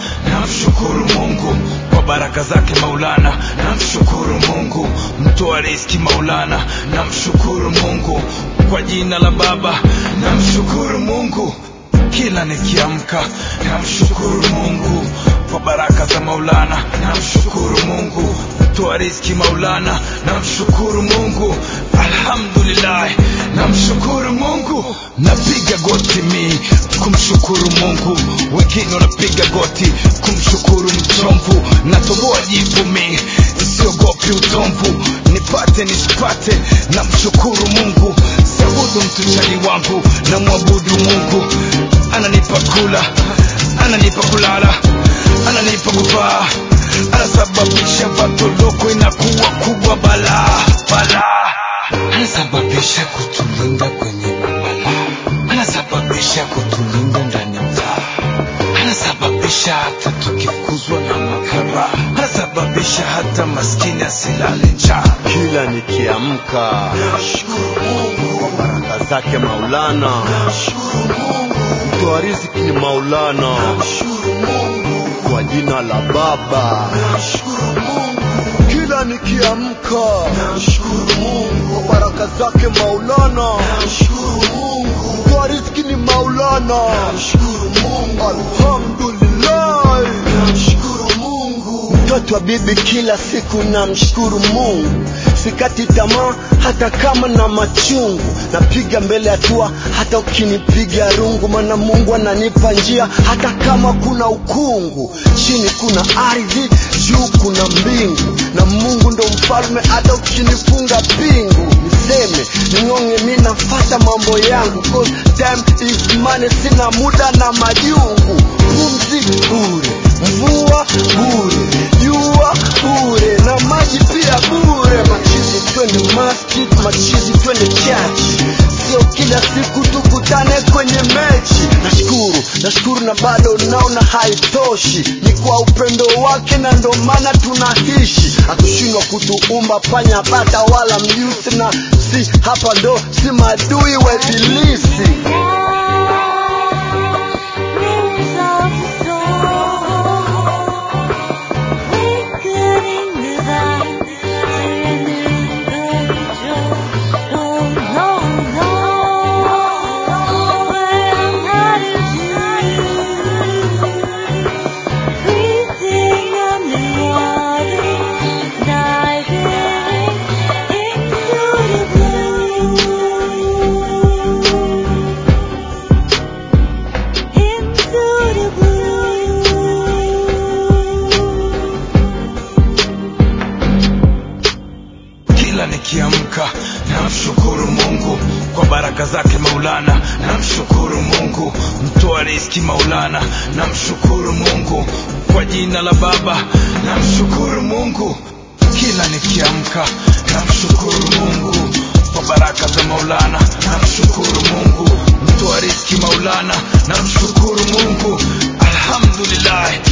namshukuru Mungu kwa baraka zake Maulana, namshukuru Mungu mtoa riziki Maulana, namshukuru Mungu kwa jina la Baba, namshukuru Mungu kila nikiamka, namshukuru Mungu kwa baraka za Maulana, namshukuru Mungu mtoa riziki Maulana, namshukuru Mungu, alhamdulillah, namshukuru Mungu, napiga goti mi kumshukuru Mungu, wengine wanapiga goti kumshukuru mchomvu, natoboa jipu mi siogopi utomvu, nipate nisipate, namshukuru Mungu, sabudu mtuchani wangu, namwabudu Mungu, ananipa kula, ananipa kulala, ananipa kuvaa, anasababisha vatoloko inakuwa kubwa balaa balaa, anasababisha kutulinda kwenye mabalaa, anasababisha kutulinda ndani ya mtaa, anasababisha hata tukifukuzwa na makara, anasababisha hata maskini asilale njaa. kila nikiamka kwa baraka zake Maulana, mtoa riziki ni Maulana, kwa jina la Baba. Kila nikiamka kwa baraka zake Maulana, mtoa riziki ni Maulana, alhamdulillah. Mtoto wa bibi kila siku namshukuru Mungu, sikati tamaa hata kama na machungu, napiga mbele hatua hata ukinipiga rungu, maana Mungu ananipa njia hata kama kuna ukungu. Chini kuna ardhi, juu kuna mbingu, na Mungu ndo mfalme hata ukinifunga pingu. Niseme ning'ong'e, mi nafata mambo yangu, cause time is money, sina muda na majungu. Pumzi bure, mvua bure, jua bure na maji pia bure. Machizi twende masjid, machizi twende church, sio kila siku tukutane kwenye mechi. Nashukuru, nashukuru na bado naona haitoshi, ni kwa upendo wake na ndo maana tunaishi. Hatushindwa kutuumba panya, bata wala mjusi, na si hapa ndo si madui wa ibilisi. kila nikiamka namshukuru Mungu kwa baraka zake Maulana, namshukuru Mungu mtoa riziki Maulana, namshukuru Mungu kwa jina la Baba, namshukuru Mungu kila nikiamka, namshukuru Mungu kwa baraka za Maulana, namshukuru Mungu mtoa riziki Maulana, namshukuru Mungu, alhamdulillah,